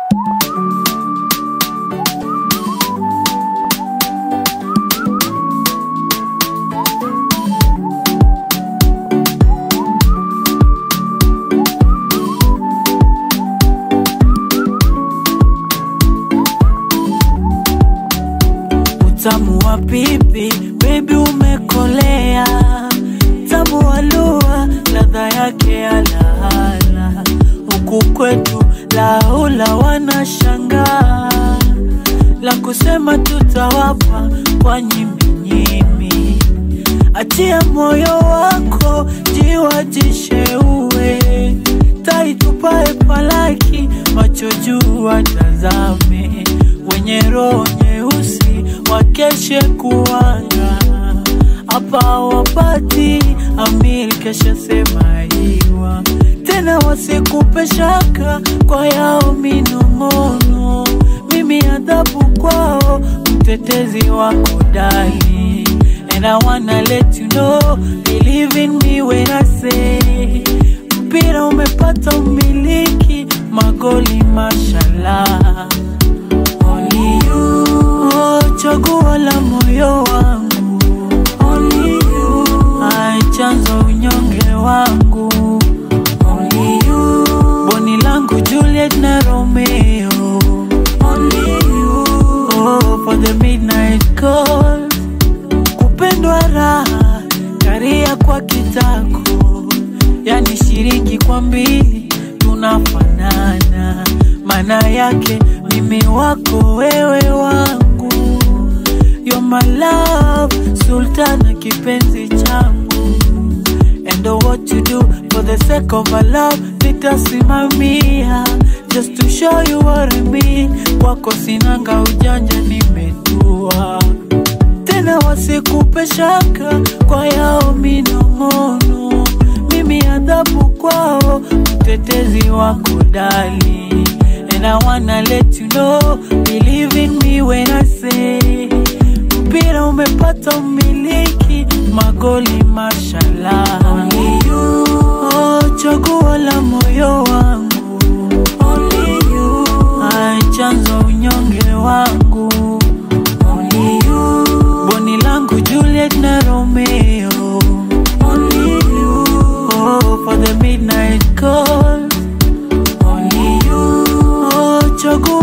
Utamu wa pipi, baby umekolea, tamu wa lua, ladha yake ya lahala. Huku kwetu laula wanashangaa, la kusema tutawapa kwa nyiminyimi. Achia moyo wako jiwajisheue, taitupae palaki, macho juu watazame, wenye roho nyeusi wakeshe kuwanga hapa wapati amil kesha sema iwa tena wasikupe shaka kwa yao minong'ono mimi adhabu kwao mtetezi wako dali and I wanna let you know believe in me when I say mpira umepata umiliki magoli mashallah Only you, oh, chaguo la moyo wangu. Only you, ai chanzo unyonge wangu. Only you, boni langu Juliet na Romeo. Only you, oh, for the midnight call. Kupendwa raha, karia kwa kitako, yani shilingi kwa mbili tunafanana, maana yake mimi wako wewe wangu, you're my love, sultana kipenzi changu, and oh, what you do for the sake of our love nitasimamia, just to show you what I mean, kwako sinanga ujanja nimetua tena wasikupe shaka kwa yao minong'ono, mimi adhabu kwao, mtetezi wako dali. And I wanna let you know, believe in me when I say mpira umepata umiliki, magoli mashallah. Only you, oh, chaguo la moyo wangu. Only you, ai chanzo unyonge wangu. Only you, boni langu Juliet na Romeo. Only you, oh, for the midnight call. Only you, oh, chaguo